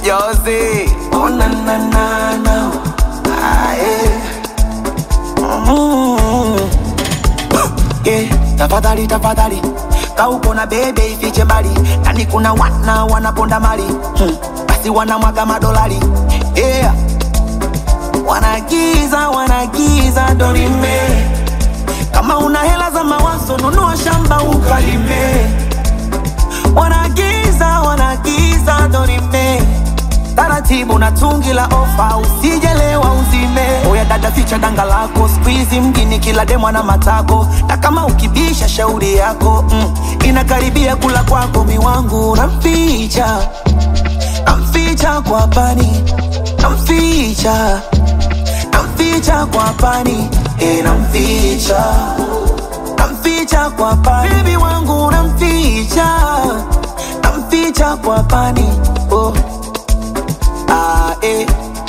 Josie. Oh na na na na. Ah, yeah. Mm. Yeah, tafadhali tafadhali kauko na bebe ifiche mbali nani kuna wana wanaponda mali hmm. basi wanamwaga madolari yeah. wanagiza wanagiza dorime kama una hela za mawazo nunua shamba ukalime wanagiza wanagiza dorime taratibu na tungi la ofa usijelewa uzime oya dada ficha danga lako skuizi mjini kila demwa na matako na kama ukibisha shauri yako mm, inakaribia kula kwako miwangu namficha namficha kwa pani namficha namficha kwa pani e namficha namficha kwa pani bebi wangu namficha namficha kwa pani oh. Ah, eh.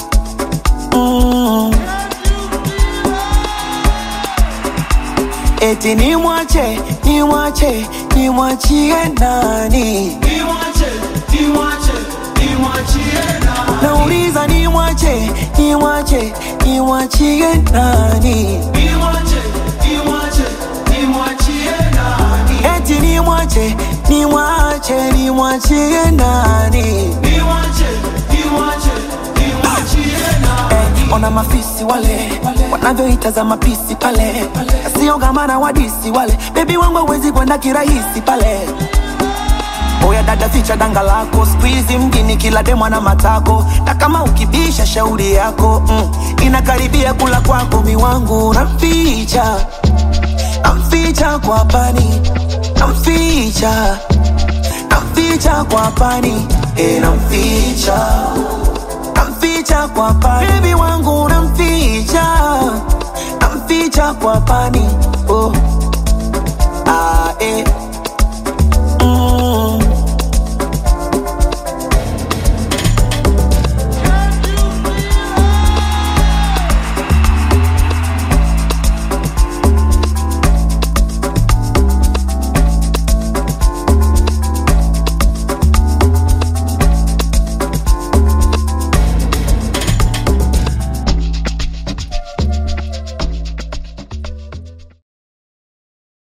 Mm. Eti ni mwache, ni mwache, ni mwachie nani? Nauliza ni mwache, ni mwache, ni mwachie nani? Eti ni mwache, ni mwache, ni mwachie nani? Eh, ona mafisi wale wanavyoitazama pisi pale, sio gamana wadisi wale, bebi wangu hawezi kwenda kirahisi pale. Oya dada, ficha danga lako, squeeze mjini kila demwa na matako, na kama ukibisha shauri yako mm, inakaribia kula kwako, miwangu namficha, namficha kwa pani, namficha, namficha kwa pani, e, namficha namficha kwa pani, baby wangu namficha, namficha kwa pani